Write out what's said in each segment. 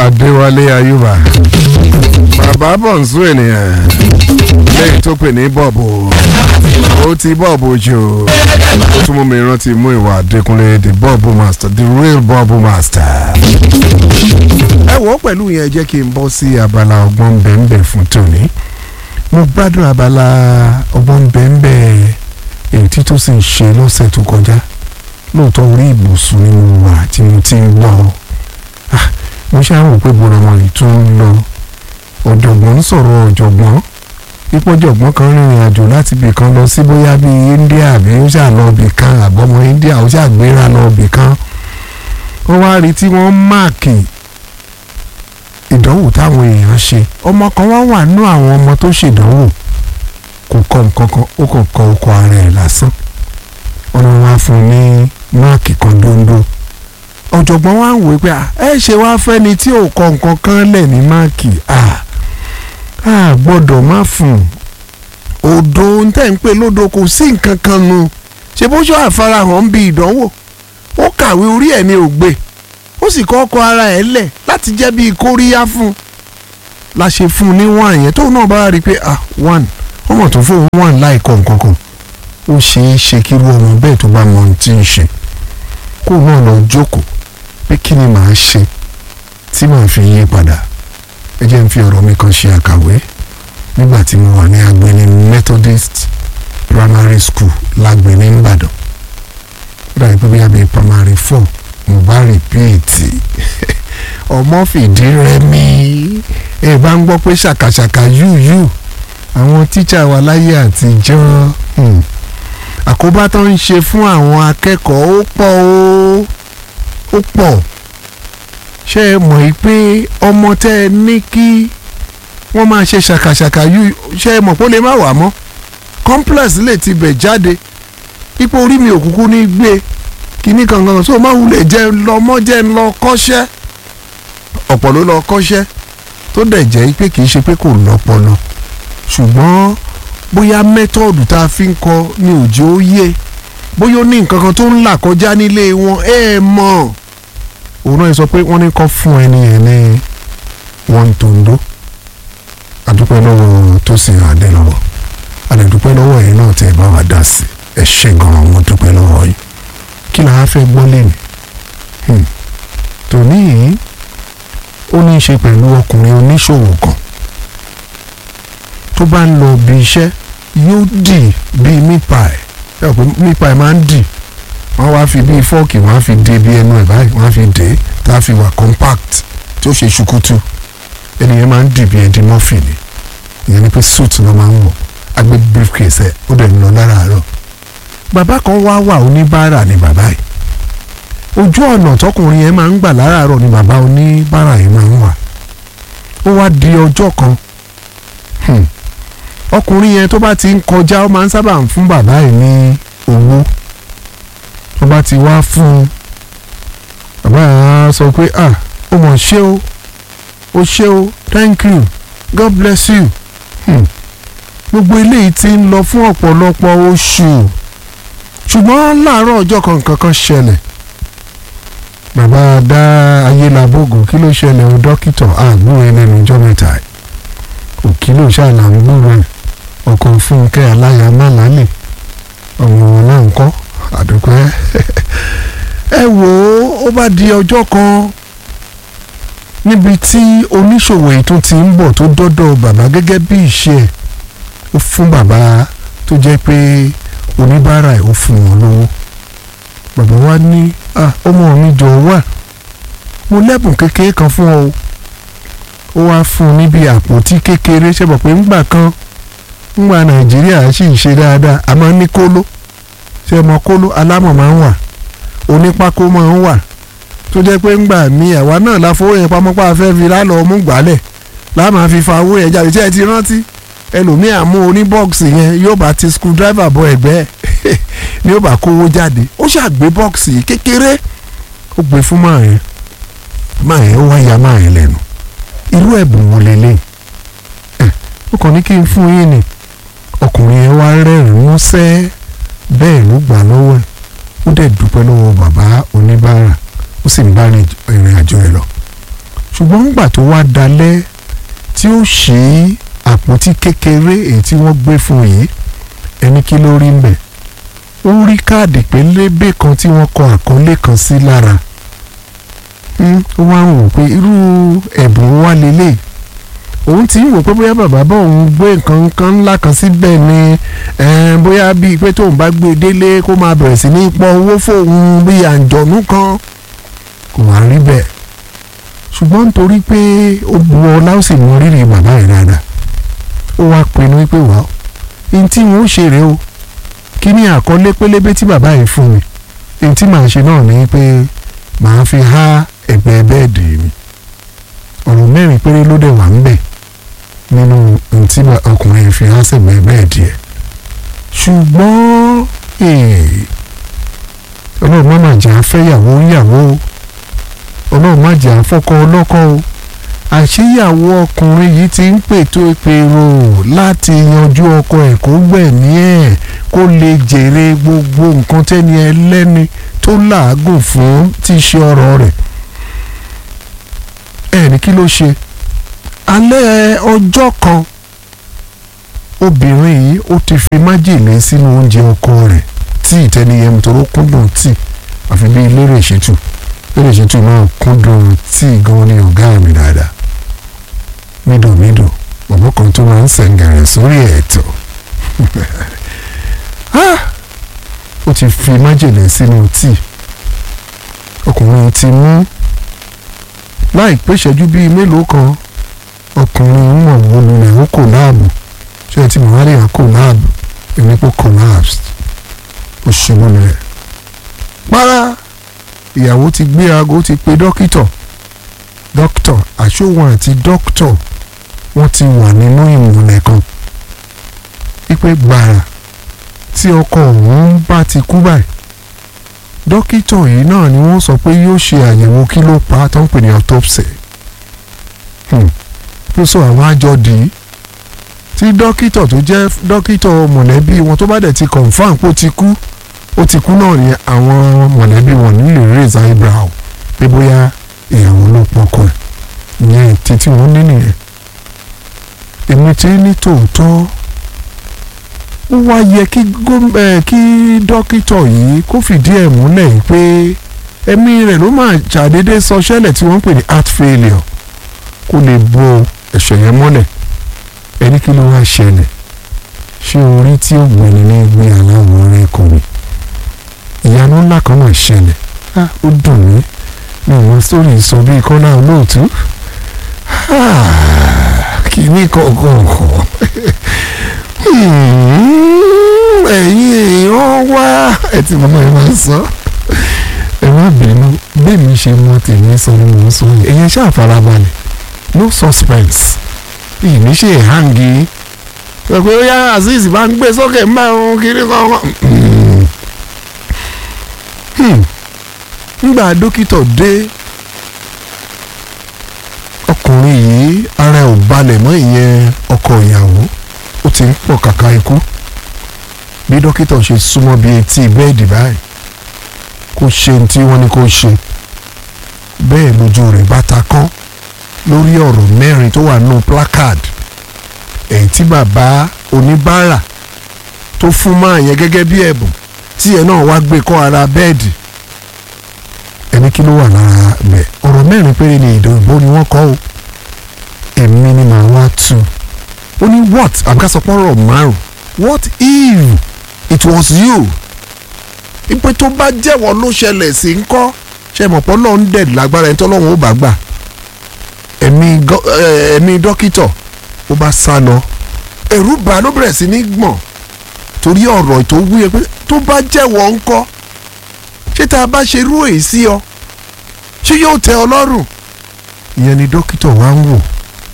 adéwálé ayúbà bàbá bọ̀nsú ènìyàn lẹ́yìn tó pè ní bọ́ọ̀bù ó ti bọ́ọ̀bù jù ó tún mú mi rántí mú ìwà adékúnlé the bọ́ọ̀bù master the real bọ́ọ̀bù master. ẹ wò ó pẹ̀lú yẹn jẹ́ kí n bọ́ sí abala ọgbọ́n bẹ́ẹ̀nbẹ́ fún tòní mo gbádùn abala ọgbọ́n bẹ́ẹ̀nbẹ́ èyí tí tó sì ń ṣe lọ́sẹ̀ tó kọjá lóòótọ́ orí ìbùsùn ni mo wà tí mo ti ń gbọ́ ah mo ṣáà rò pé bọ́lá wọn yìí tún ń lọ ọ̀jọ̀gbọ́n ń sọ̀rọ̀ ọ̀jọ̀gbọ́n ìpọ́jọ̀gbọ́n kan rìnrìn àjò láti ibì kan lọ sí bóyá bíi India àbí ó ṣáà lọ ibì kan àbọ̀mọ India ó ṣáà gbéra lọ ibì kan wọ́n wá rí tí wọ́n máàkì ìdánwò táwọn èèyàn ṣe ọmọ kan wá wà nú àwọn ọmọ tó ṣèdánwò kò kọ nǹkan kan ó kàn kọ ọkọ ara ẹ̀ lásán wọ́n wá fún un ní máàkì kan dóńdó ọ̀jọ̀gbọ́n wa ń wò pé ẹ ṣe wá fẹ́ni tí ò kọ nǹkan kan lẹ̀ ní máàkì a gbọ́dọ̀ má fún un òdo ń tẹ̀ ń pè lódo kò sí nǹkan kan nu ṣe bó ṣọ́ àfarahàn ń bi ìdánwò ó kàwé orí ẹ̀ ní ògbé ó sì kọ́ ọkọ ara ẹ̀ lẹ̀ láti jẹ́ bíi kóríyá fún un la ṣe fún un ní one yẹn tóun náà bá rí i pé ah one ọmọ tó fóun one láì kọ nǹkan kan ó ṣeé ṣe kí irú ọmọ bẹ́ẹ̀ tó bá mọ ohun tí ń ṣe kó náà lọ jókòó pé kí ni màá ṣe tí màá fi yí padà ẹ jẹ́ n fi ọ̀rọ̀ mi kan ṣe àkàwé nígbà tí mo wà ní Agbeni Methodist Primary School lágbeni Ìbàdàn ó dàbí pé bíyà bíi primary four mo bá rìpíìtì ọmọ fìdí rẹmi ẹ bá ń gbọ́ pé ṣàkàṣàkà yúyú àwọn tíṣà wa láyé àtijọ́ àkóbá tó ń ṣe fún àwọn akẹ́kọ̀ọ́ ó pọ̀ ó ó pọ̀ ṣé ẹ mọ̀ yìí pé ọmọ tẹ́ ẹ ní kí wọ́n máa ṣe ṣàkàṣàkà yú ṣé ẹ mọ̀ pé ó lè má wà mọ́ complex lè ti bẹ̀ jáde ipò orí mi òkùnkùn ní gbé kíní kankan so máa wulẹ̀ jẹ́ lọ́mọ jẹ́ lọ kọ́ṣẹ́ ọ̀pọ̀ ló lọ kọ́ṣẹ́ tó dẹ̀ jẹ́ pé kì í ṣe pé kò lọ́pọlọ ṣùgbọ́n bóyá mẹ́tọ́ọ̀dù tá a fi ń kọ ní òjò yé bóyá ó ní nǹkan kan tó ń là kọjá nílé wọn ẹ mọ̀ òun náà sọ pé wọ́n ní kọ́ fún ẹni yẹn ní wọ́n tòǹdó àdúpẹ́ lọ́wọ́ tó sì hàn dé lọ́wọ́ àdẹ̀dúpẹ́ lọ́wọ́ yìí náà tẹ́ ẹ bá wa dá sí ẹ ṣe gan-an mo dúpẹ́ lọ́wọ́ yìí kí là á fẹ́ gbọ́ lẹ́nu tòní yìí ó ní í ṣe pẹ̀lú ọkùnrin oníṣòwò kan tó bá ń lọ bí iṣẹ́ yóò dì bíi mípàì ẹ pé mípàì máa ń dì wọ́n wá fi bíi fọ́ọ̀kì wọ́n á fi dé bí ẹnu ẹ̀ báyìí wọ́n á fi dé tá a fi wà compact tí ó ṣe ṣùkútù ẹnìyẹn máa ń dì bí ẹdín mọ́fìnì ìyẹn ni pé suit ló máa ń wọ̀ agbé briefcase ẹ̀ ó dẹ̀ ń lọ láràárọ̀ bàbá kan wá wà oníbàárà ni bàbá yìí ojú ọ̀nà tọkùnrin yẹn máa ń gbà láràárọ̀ ni bàbá oníbàárà yìí máa ń wà ó wá di ọjọ́ kan ọkùnrin yẹn tó bá ti ń kọjá ó máa ń sábà ń fún bàbá yìí ní owó tó bá ti wá fún un bàbá yẹn á sọ pé ah ó mọ̀ ṣé o ó ṣé o thank you god bless you gbogbo eléyìí ti ń lọ fún ọ̀pọ̀lọpọ̀ oṣù ṣùgbọ́n láàárọ̀ ọjọ́ kan kankan ṣẹlẹ̀ bàbá dá ayélujábògò kí ló ṣẹlẹ̀ o dókítà àgbúrò ẹlẹ́nu ọjọ́ mẹ́ta òkìlò ṣàlà ń gbúrò ẹ̀ ọkàn fúnkẹ́ aláya málàlẹ̀ ọmọ wọn náà ń kọ́ àdúpẹ́ ẹ wò ó ó bá di ọjọ́ kan níbi tí oníṣòwò èyí tó ti ń bọ̀ tó dọ́dọ̀ bàbá gẹ́gẹ́ bí ìṣe ẹ̀ ó fún bàbá tó jẹ́ pé oníbàárà ẹ̀ ó fún wọn lówó bàbá wa ní ọmọ mi jọ wà mo lẹ́bùn kékeré kan fún ọ ó wá fún un níbi àpótí kékeré ṣe bọ̀ pé ńgbà kan ńgbà nàìjíríà sì ń ṣe dáadáa a máa ń ní kóló ṣe mọ kóló alámọ̀ máa ń wà onípákó máa ń wà tó jẹ́ pé ńgbà mi àwa náà la fowó yẹn pamọ́ pa afẹ́ fi lálọ́ mú gbálẹ̀ láà máa fi fa owó yẹn jáde ṣé ẹ ti rántí ẹlòmíà mú oní bọ́ọ̀sì yẹn yóò bá ti screwdriver bọ ẹ̀gbẹ́ ẹ̀ ni yóò bá kówó jáde ó ṣàgbé bọ́ọ̀sì kékeré ó gbé fún máa yẹn máa yẹn ó wá ya máa yẹn lẹ́nu irú ẹ̀bùn wo lélẹ̀ ẹ̀ ó kàn ní kí n fún yín ni ọkùnrin yẹn wá rẹ́rìn-ín músẹ́ bẹ́ẹ̀ ló gbà lọ́wọ́ ẹ̀ ó dẹ̀ dúpẹ́ lọ́wọ́ bàbá oníbàárà ó sì ń bá ìrìn àjò ẹ̀ lọ ṣùgbọ́n nígbà tó wá dalẹ̀ tí ó ṣí àpótí kékeré èyí tí wọ́n gbé fún yìí ẹni kí ló rí mbẹ̀ ó rí káàdì pélébé kan tí wọ́n kọ àkọlé kan sí lára ó wá ń wò pé irú ẹ̀bùn wá lélẹ̀ òun ti ń wò pé bóyá bàbá bá òun gbé nǹkan kan ńlá kan síbẹ̀ ni bóyá bíi pé tóun bá gbé délé kó máa bẹ̀rẹ̀ sí ní pọ owó fóun bíi àǹjọ̀nú kan kò wá rí bẹ́ẹ̀ ṣùgbọ́n nítorí pé ó bu ọlá ó sì mọ rírì bàbá rẹ̀ dáadáa ó wá pinnu pé wà ó ní tí wọ́n ṣe rèé o kí ni àkọlé pélébé tí bàbá yìí fún mi ní tí màá ṣe náà ni pé màá fi há ẹ̀gbẹ́ bẹ́ẹ̀dì mi ọ̀rọ̀ mẹ́rin péré ló dẹ̀ wà ń bẹ̀ nínú ní tí ọkùnrin fi há sẹ̀gbẹ́ bẹ́ẹ̀dì ẹ̀ ṣùgbọ́n ọlọ́run má máa jẹ́ afẹ́yàwó yàwó ọlọ́run má jẹ́ afọ́kọ ọlọ́kọ o àṣeyàwó ọkùnrin yìí ti ń pètò ìpèrò láti yanjú ọkọ ẹ̀ kó gbẹ̀mí ẹ̀ kó lè jèrè gbogbo nǹkan tẹ́ni ẹlẹ́ni tó làágùn fún tí í ṣe ọ̀rọ̀ rẹ̀ ẹ̀ ní kí ló ṣe alẹ́ ọjọ́ kan obìnrin yìí ó ti fi májèlé sínú oúnjẹ ọkọ rẹ̀ tí ìtẹniyẹmu tó ló kúndùn tí àfi bí lérè ìṣètù lérè ìṣètù náà kúndùn tí gan ni ọ̀gá mi dáadáa mídòmídò bàbá kan tó máa ń sẹ̀ǹgẹ̀rẹ̀ sórí ẹ̀tọ́ ó ti fi májèlé sínú tíì ọkùnrin ti mú láìpẹ́ ìṣẹ́jú bíi mélòó kan ọkùnrin mọ̀ wọ́n lulẹ̀ ó kò láàbù ṣé ẹ ti mọ̀ wálé à kò láàbù èmi kò collapsed ó ṣubú lulẹ̀ para ìyàwó ti gbé aago ti pe dókítọ̀ dókítọ̀ àṣòwọ̀n àti dókítọ̀ wọ́n ti wà nínú ìmùlẹ̀ kan wípé gbàrà tí ọkọ òun bá ti kú báyìí dókítà yìí náà ni wọ́n sọ pé yóò ṣe àyẹ̀wò kí ló pa á tó ń pè ní autopsy ló sọ àwọn àjọ dì í tí dókítà tó jẹ́ dókítà mọ̀lẹ́bí wọn tó bá dẹ̀ ti confam pé ó ti kú ó ti kú náà ni àwọn mọ̀lẹ́bí wọn nílò raise eyebrow pé bóyá ìyàwó ló pọkọ ẹ̀ ìyẹn títí wọn ní nìyẹn èmi ti ní tòótọ́ ó wá yẹ kí kí dókítà yìí kó fìdí ẹ̀ múlẹ̀ pé ẹ̀mí rẹ̀ ló máa ṣàdédé sọ ṣẹlẹ̀ tí wọ́n ń pè ní heart failure kó lè bo ẹ̀ṣẹ̀ yẹn mọ́lẹ̀ ẹni kí ló wá ṣẹlẹ̀ ṣé orí tí ó gbẹ̀ni ní gbé aláwọ̀ rẹ̀ kò ní ìyanu ńlá kan náà ṣẹlẹ̀ ó dùn mí ní àwọn sórí sọ bíi kọ́lá olóòtú kìíní kọ̀ọ̀kan ẹ̀yin èèyàn wá ẹ ti mọ̀ ẹ máa sọ ẹ má bínú bẹ́ẹ̀ mi ṣe mọ tèmi sọ ni mò ń sọ yìí ẹ̀yẹn ṣáà farabalẹ̀ no suspense ìní ṣe hangi sọ pé ó yá azeez bá ń gbé sókè ń bá òun kiri kankan. nígbà dókítà dé ọkùnrin yìí ara ẹ̀ ò balẹ̀ mọ́ ìyẹn ọkọ ìyàwó ó ti ń pọ̀ kàkà ikú bí dókítà ṣe súnmọ́ bí etí bẹ́ẹ̀dì báyìí kó ṣe ní tí wọ́n ní kó ṣe bẹ́ẹ̀ lójú rẹ̀ bá ta kán lórí ọ̀rọ̀ mẹ́rin tó wà nù placard èyí tí bàbá oníbàárà tó fún máa yẹn gẹ́gẹ́ bí ẹ̀bùn tí ẹ̀ náà wá gbé kọ́ ara bẹ́ẹ̀dì ẹni kí ló wà lára bẹ̀ ọ̀rọ̀ mẹ́rin péré ni ìdòwò ni wọ́n kọ́ o èmi ni màá wá tu ó ní what àbíkásọpọ̀rọ̀ márùn what if it was you ìpè tó bá jẹ́wọ́ ló ṣẹlẹ̀ sí ń kọ́ ṣe mọ̀ pọ́ lọ́n dẹ̀ lágbára ẹni tọ́lọ́run ó bá gbà ẹ̀mí dókítà ó bá sá lọ ẹ̀rù bà ló bẹ̀rẹ̀ sí ní gbọ̀n torí ọ̀rọ̀ tó wúyẹ pé tó bá jẹ́wọ́ ń kọ́ ṣé tá a bá ṣe irú èyí sí ọ ṣé yóò tẹ́ ọ lọ́rùn ìyẹn ni dókítà wa ń wò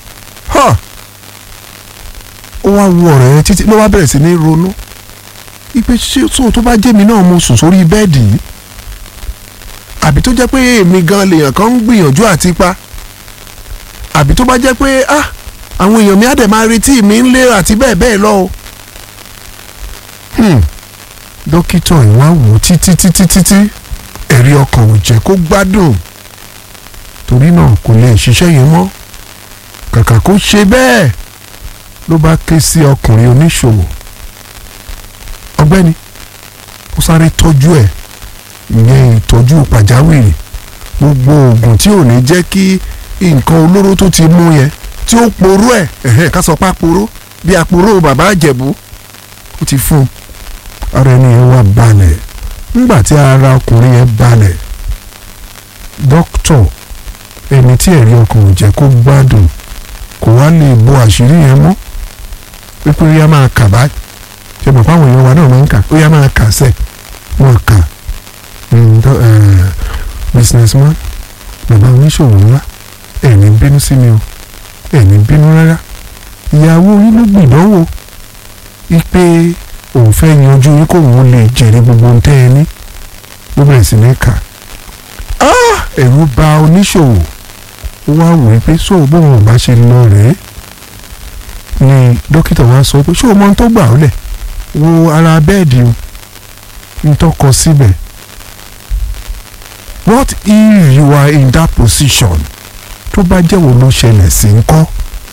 ó wá wo ọ̀rọ̀ yẹn títí ló wá bẹ̀rẹ̀ sí ní ronú ipe ṣé tó tó bá jẹ́ mi náà mo sùn sórí bẹ́ẹ̀dì yìí àbí tó jẹ́ pé èmi gan lèèyàn kan ń gbìyànjú àti pa àbí tó bá jẹ́ pé ah àwọn èèyàn mi á dẹ̀ máa retí mi ń lé àti bẹ́ẹ̀ bẹ́ẹ̀ lọ o. dókítà ìwà wò títí títí títí ẹ̀rí ọkàn ò jẹ́ kó gbádùn torí náà kò lè ṣiṣẹ́ yẹn mọ́ kàkà kó ṣe bẹ́ẹ̀ ló bá ké sí ọkùnrin oníṣòwò ọ̀gbẹ́ni ó sáré tọ́jú ẹ̀ ìyẹn ìtọ́jú pàjáwìrì gbogbo oògùn tí ò ní jẹ́ kí nǹkan olóró tó ti mú yẹn tí ó poró ẹ̀ ẹ̀hẹ́n ká sọ pé àporó bí àporó bàbá àjẹ̀bú ó ti fún un ara ẹni yẹn wá balẹ̀ nígbà tí ara ọkùnrin yẹn balẹ̀ dókítọ̀ ẹni tí ẹ̀rí ọkàn ò jẹ́ kó gbádùn kò wá lè bo àṣírí yẹn mọ́ pípé ó yá máa kà báyìí ṣe mọ̀ fáwọn èèyàn wa náà máa ń kà ó yá máa kà sẹ́ẹ̀ wọ́n kà businessman bàbá oníṣòwò ńlá ẹ̀ní bínú sí mi o ẹ̀ní bínú rárá ìyàwó yín ló gbìdánwò ipe òun fẹ́ yanjú yín kóun lè jèrè gbogbo ohun tẹ́ ẹ ní ló bẹ̀rẹ̀ sí ní kà ẹ̀rù bà oníṣòwò ó wá wò ó pé sóò bóun ò bá ṣe lọ rèé ni dókítà wa sọ pé ṣé o mọ ohun tó gbà ọ́ lẹ̀ wo ara bẹ́ẹ̀dì o n tó kọ síbẹ̀ what if you are in that position tó bá jẹ́wọ́ ló ṣẹlẹ̀ sí ń kọ́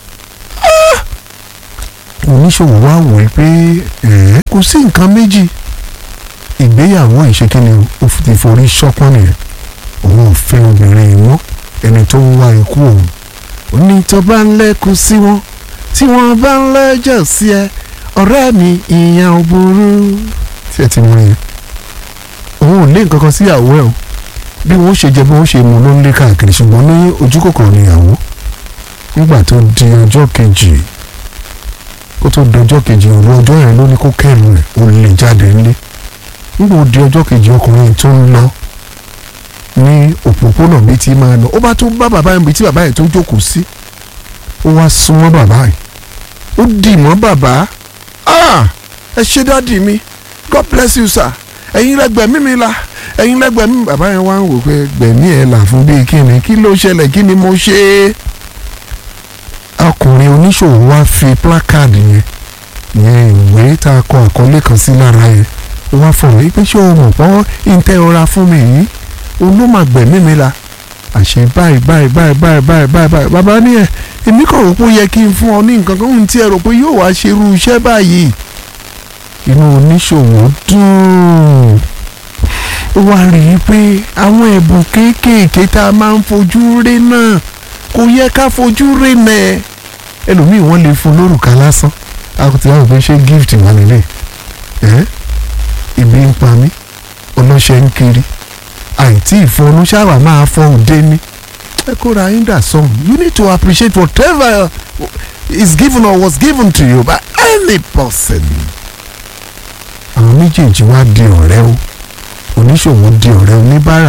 oníṣòwò wa wò ó pé kò sí nǹkan méjì ìgbéyàwó ìṣekínni ó ti forí ṣọpọ́n nìyẹn òun ò fẹ́ obìnrin mọ́ ẹni tó ń wá ikú òun ó ní tó bá ń lẹ́kùn sí wọn tí wọ́n bá ń lẹ́jọ́ sí ẹ ọ̀rẹ́ mi ìyẹn ò burú tí ẹ ti mú yẹn òun ò lé nǹkan kan síyàwó ẹ o bí wọ́n ṣe jẹ bí wọ́n ṣe mú ló ń lé káàkiri ṣùgbọ́n ní ojú kòkòrò níyàwó nígbà tó di ọjọ́ kejì kó tó di ọjọ́ kejì òru ọjọ́ yẹn ló ní kó kẹ́rù rẹ̀ ó lè jáde ńlé nígbà ó di ọjọ́ kejì ọkùnrin tó ń lọ ní òpópónà bíi ti máa lọ ó bá tún bá bàbá yẹn bíi tí bàbá yẹn tó jókòó sí ó wá súnmọ́ bàbá yẹn ó dì mọ́ bàbá ah ẹ ṣe dáàdì mi god bless you sir ẹ̀yin lẹ́gbẹ̀mí mi la ẹ̀yin lẹ́gbẹ̀mí bàbá yẹn wá ń wò pé gbẹ̀mí ẹ̀ là fún bíi kí ni kí ló ṣẹlẹ̀ kí ni mo ṣe ọkùnrin oníṣòwò wá fi plákáàdì yẹn ìyẹn ìwé tá a kọ àkọlé kan sí lára yẹn ó wá fọ̀rọ̀ yìí pé ṣé o mọ̀ pọ́n ìtẹ́ ọra fún mi yìí òun ló máa gbẹ̀mí mi la àṣẹ báyìí báyìí báyìí báyìí báyìí báyìí báyìí bàbá ní ẹ èmi kàn rò pé ó yẹ kí n fún ọ ní nǹkan kan ohun tí ẹ rò pé yóò wá ṣe irú iṣẹ́ báyìí inú oníṣòwò dùn ó wá rí i pé àwọn ẹ̀bùn kéékèèké tá a máa ń fojú rí náà kò yẹ ká fojú rí nẹ ẹlòmíì wọ́n lè fún lórúkà lásán àkùtì àwọn òfin ṣe gift wà nílé ẹ ibi ń pa mí ọlọ́ṣẹ́ ń kiri àìtí ìfọnú ṣáwà máa fọ òde ní ẹ kóra yín dà sọ̀hún you need to appreciate whatever is given or was given to you by any person. àwọn méjèèjì wá di ọ̀rẹ́ o oníṣòwò di ọ̀rẹ́ oníbàárà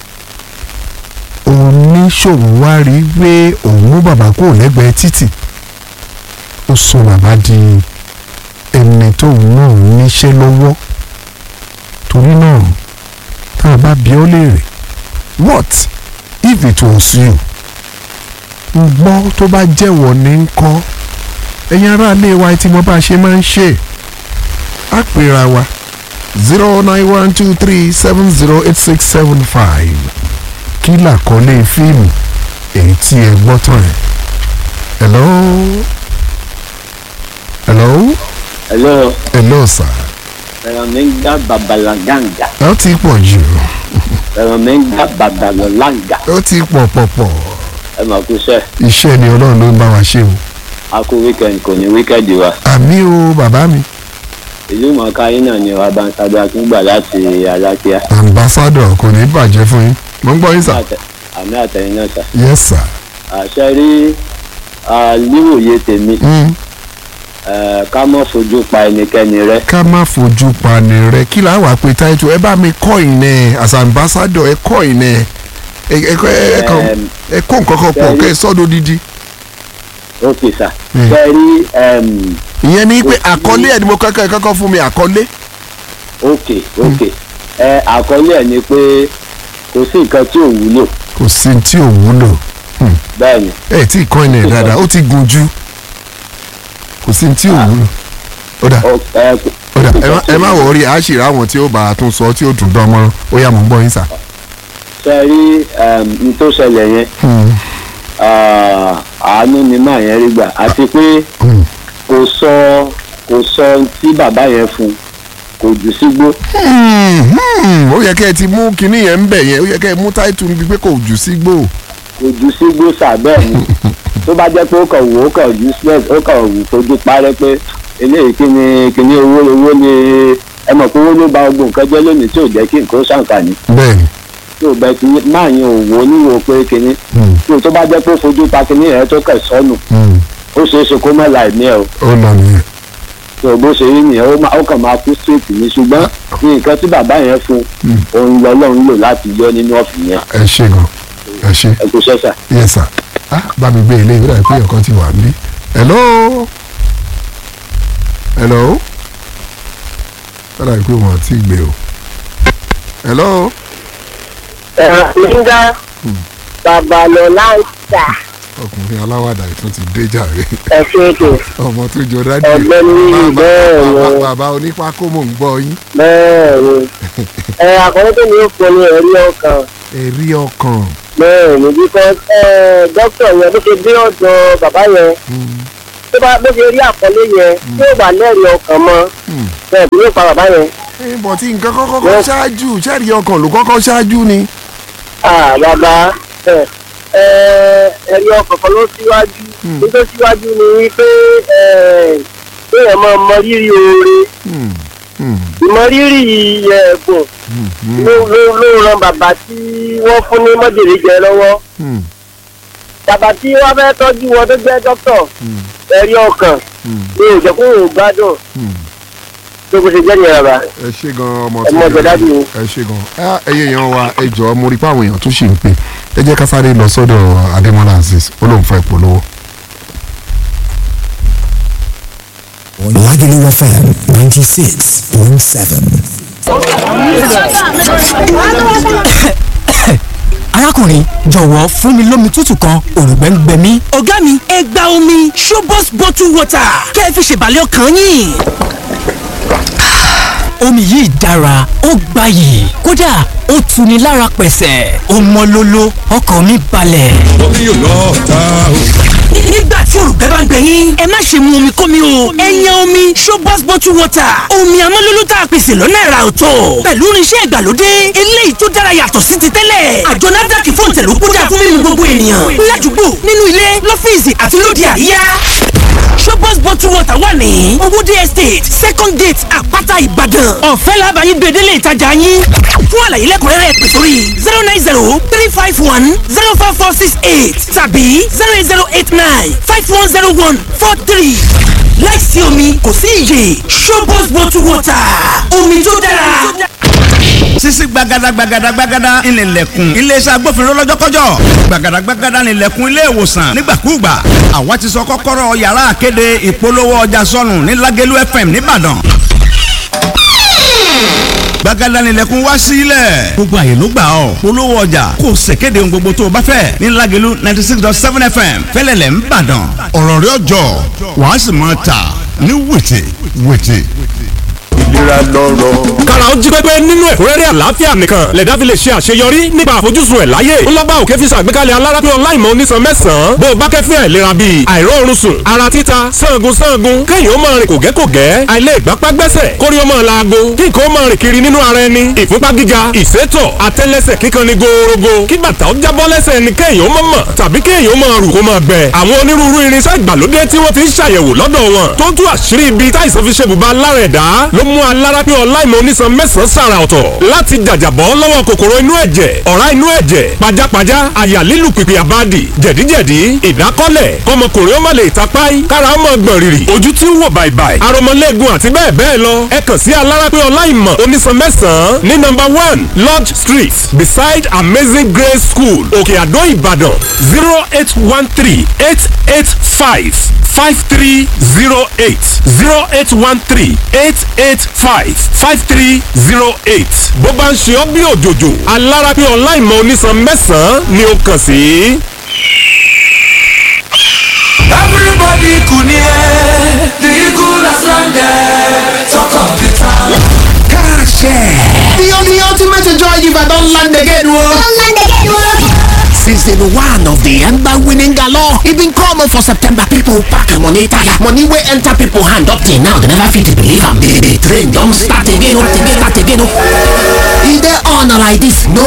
oníṣòwò wá rí pé òun mú bàbá kúrò lẹ́gbẹ̀ẹ́ títì ó sọ bàbá di ẹni tóun náà níṣẹ́ lọ́wọ́ torí náà tá a bá bi ọ́ léèrè what if it was you ń gbọ́ tó bá jẹ́wọ́ ní ń kọ́ ẹ̀yin aráalé wa tí mo bá ṣe máa ń ṣe á pera wa zero nine one two three seven zero eight six seven five kí làkọlé fíìmù èyí tí ẹ gbọ́ tán ẹ̀ hello hello hello hello sir ẹ̀rọ mi ń gbá babalaganga ó ti pọ̀ jù ẹ̀rọ mi ń gbá babalaganga ó ti pọ̀ pọ̀ pọ̀ ẹ mà kú sẹ́ iṣẹ́ ni ọlọ́run ló ń bá wa ṣe o a kú wíkẹ̀ndì kò ní wíkẹ̀ndì wa àmì o bàbá mi ìlú mọ̀ọ́ká yín náà ni wa bá ń sábẹ́ akíngbà láti alákíá ambassador kò ní bàjẹ́ fún yín mo ń gbọ́ yín sà àmì àtẹ̀yìn náà sà yes sir àṣẹ rí níwòye tèmi mm. eh, ká mọ́ fojú pa ẹnikẹ́ni rẹ́ ká má fojú pani rẹ kí là wàá pe táìtù ẹ bá mi kọ́ ìnẹ as ambassador ẹ kọ́ ìnẹ ẹ ẹ ẹ kàn Em, ẹ kó nǹkan kan pọ̀ kẹ́ ẹ sọ́dọ̀ dídí ok sà Mm. ṣe rí em, ìyẹn ni pé Ó ti- àkọlé ẹ̀ ni mo kọ́kọ́ ẹ kọ́kọ́ fún mi àkọlé ok ok ẹ àkọlé ẹ̀ ni pé kò sí nǹkan tí ò wúlò kò sí tí ò wúlò bẹ́ẹ̀ ni ẹ tí ì kọ́ ìnẹ dáadáa ó ti gùn jù kò sí tí ò wúlò ó dà Ọ- ẹ kò- ó dà kò sí ẹ má- nǹkan tí ẹ ò má wúlò. wọrí àṣírí àwọn tí ó bá a tún sọ tí ó dùn dán mọ́rán ó yá mò ń gbọ́ yín sà ṣe rí n tó ṣẹlẹ̀ yẹn Hmm. ah, àánú ni máa yẹn rí gbà àti pé Hmm. kò sọ kò sọ ohun tí bàbá yẹn fún kò jù sígbó Hmm, hmm. ó yẹ kẹ́ ẹ ti mú kinní yẹn ń bẹ̀ yẹn ó yẹ kẹ́ ẹ mú táìtù níbi pé kò jù sí gbò. kò jù sígbó sàbẹ́ẹ̀ ni tó bá jẹ́ pé ó kàn wò ó kàn useless ó kàn wò fojú parẹ́ pé eléyìí kí ni kí ni owó owó ni ẹ mọ̀ pé owó ló ba gbogbo nǹkan jẹ́ lónìí tí ò jẹ́ kí nǹkan ó ṣàǹfààní bẹ́ẹ̀ni. tí ò bẹ ti máa yan òwò oníwò pé kíní Hmm. tí o tó bá jẹ́ pé ó fojú pa kíní yẹn tó kẹ̀ sọ́nù Hmm. ó ṣeé ṣe kó má la ẹ̀mí ẹ̀ o ó nà nìyẹn. tí o bó ṣe rí nìyẹn ó máa- ó kàn máa kú straight ní ṣùgbọ́n nǹkan tí bàbá yẹn fún òun lọ́lọ́run lò láti yọ nínú ọ̀fìn yẹn ẹ ṣe gan ẹ ṣe ẹ kò ṣẹ́ṣà. yes sir ah bá mi gbé ilé ìwé pé ọkàn ti wà níbí hello hello bẹ́ẹ̀ pé wọ́n ti gbé o hello nígbà babalọlá ń tà ọkùnrin aláwàdà ìtún ti dé jàre ẹsẹ ètò ọmọ tó jọ dájú Ọ̀gbẹ́ni bẹ́ẹ̀ ni. bàbá onípákó mò ń gbọ́ yín bẹ́ẹ̀ ni ẹ àkọ́kọ́ tó ní òpó ni ẹ̀rí ọkàn ẹ̀rí ọkàn bẹ́ẹ̀ ni because ẹ dókítà yẹn bó ṣe dé ọ̀dọ̀ bàbá yẹn Hmm, tó bá bó ṣe rí àkọlé yẹn tí ó bá lẹ́rìí ọkàn mọ́ hmm. bẹ́ẹ̀ bí yóò pa bàbá yẹn Eh, bọ̀ tí nǹkan kọ́kọ́ kọ́ ṣáájú ṣẹ́ẹ̀rí ọkàn ló kọ́kọ́ ṣáájú ni. ah bàbá ẹ ẹ ẹ̀rí ọkàn kan ló síwájú Hmm. ní tó síwájú ni wípé ẹ kéèyàn máa mọ rírì oore Hmm, hmm, ìmọrírì ẹ̀bùn hmm, hmm, ló ló ló ran bàbá tí wọ́n fún ní mọ́jèrè jẹ lọ́wọ́ hmm, bàbá tí wọ́n fẹ́ tọ́jú wọn tó jẹ́ dókítà hmm, ẹ̀rí ọkàn hmm, ní òjò kó òun gbádùn hmm. tó kó ṣe jẹ́ nìyẹn bàbá ẹ ṣe gan ọmọ Ẹ mọ jẹ. jọ̀dádì o. ẹ ṣe gan ẹ ẹyẹ èèyàn wa ẹ jọ mo rí pé àwọn èèyàn tó ṣì ń pè ẹ jẹ́ ká sáré lọ sọ́dọ̀ Adémọ́lá Azeez ó lóun fẹ́ polówó. Lagelu FM 96.7. arákùnrin jọ̀wọ́ fún mi lómi tútù kan òrùngbẹ́ ń gbẹ mí. ọ̀gá mi ẹ gba omi Shobos bottle water kẹ́ ẹ fi ṣèbàlẹ̀ ọkàn yín. omi yìí dára ó gbayì kódà ó tuni lára pẹ̀sẹ̀ ó mọ́ lóló ọkàn mi balẹ̀. omi yóò lọ ta o. nígbà tí òrùka bá ń gbẹ yín ẹ má ṣe mu omi kómi o ẹ yan omi Shobos bottle water omi amọ́lólú tá a pèsè lọ́nà ẹ̀rà ọ̀tọ̀ pẹ̀lú irinṣẹ́ ìgbàlódé eléyìí tó dára yàtọ̀ sí ti tẹ́lẹ̀ àjọ NAFDAC fún ìtẹ̀lú kódà fún mímu gbogbo ènìyàn ládùúgbò nínú ilé lọ́fíìsì àti lóde àríyá Shobos bottle water wà ní owóde estate second gate àpáta ìbàdàn ọ̀fẹ́ làbàyí gbèdélé ìtajà yín fún àlàyé lẹ́kùnrẹ́rẹ́ pè sórí zero nine zero three five one zero four four six eight tàbí zero eight zero eight nine five one zero one four three láìsí omi kò sí iyè Shobos bottle water omi tó dára. sisi gbagada gbagada gbagada ìnìlẹ̀kùn iléeṣẹ́ agbófinró lọ́jọ́kọ́jọ́ gbagada gbagada ìnìlẹ̀kùn ilé ìwòsàn nígbàkúùgbà àwa ti sọ kọ́kọ́rọ́ yàrá àkéde ìpolówó ọjà sọnù ní Lágẹ̀lú FM nìbàdàn gbagada ìnìlẹ̀kùn wá sílẹ̀ gbogbo àyè ló gbà ọ́ polówó ọjà kò ṣèkéde ohun gbogbo tó o bá fẹ́ ní Lágẹ̀lú ninety six dot seven FM fẹ́lẹ́lẹ̀ nìbàdàn ọ̀rọ̀ rẹ̀ ọjọ́ wàá sì máa tà ní wètè wètè. ìlera lọ́rọ̀. kára ó jí pépé nínú ẹ̀kúnrẹ́rẹ́ àlàáfíà nìkan lẹ̀dá fi lè ṣe àṣeyọrí nípa àfojúsùn ẹ̀ láyé ńlọ́gbà òkè fi ṣàgbékalẹ̀ alárápín ọláìmọ̀ onísan mẹ́sàn-án bó o bá kẹ́fín àìlera bíi àìróorun sùn ara títa sangun sangun kéèyàn ó máa rìn kògẹ́kògẹ́ àìlè ìgbápá gbẹ́sẹ̀ kórí ó máa laago kí nǹkan ó máa rìn kiri nínú ara ẹni ìfúnpá gíga ìsétọ̀ àtẹ́lẹsẹ̀ kíkan ni gòòrògò kí bàtà ó jábọ́ lẹ́sẹ̀ ni kéèyàn ó máa mọ̀ tàbí kéèyàn ó máa rù kó máa gbẹ àwọn onírúurú irinṣẹ́ ìgbàlódé tí wọ́n ti ń ṣàyẹ̀wò lọ́dọ̀ wọn tó ń tú àṣírí ibi táìsàn fi ṣe bùbá lára ẹ̀dá ló mú alárápín ọláìmọ̀ onísan mẹ́sàn-án sàrà ọ̀tọ̀ láti jàjàbọ́ lọ́wọ́ kòkòrò inú ẹ̀jẹ̀ ọ̀rá inú ẹ̀jẹ̀ pajápajá àyà lílù pìpì àbádì jẹ̀díjẹ̀dí ìdákọ́lẹ̀ kọmọkùnrin ó má lè tapáì kára ó mọ̀ gbọ̀n rìrì ojú tí ń wò bàìbàì aromọlẹ́gun àti bẹ́ẹ̀ bẹ́ẹ̀ lọ ẹ kàn sí alárápín ọláìmọ̀ onísan mẹ́sàn-án ní nọ́mbà one lodge street beside amazing grace school òkè àdó ìbàdàn zero eight one three eight eight five five three zero eight zero eight one three eight eight five five three zero eight bó bá ń ṣe ọ́ bí òjòjò alára pé ọ̀la ìmọ̀ onísan mẹ́sàn-án ni ó kàn sí. everybody kùnìyẹ the eagle has landed talk of the town. Cash The, the ultimate joy giver don land again o. Season one of the Ember winning galore. E been come for September. People pack money tire. Money wey enter people hand up till now. They never fit believe am. The, the train don start again. o, Start again. Start again. o. E dey on like this. No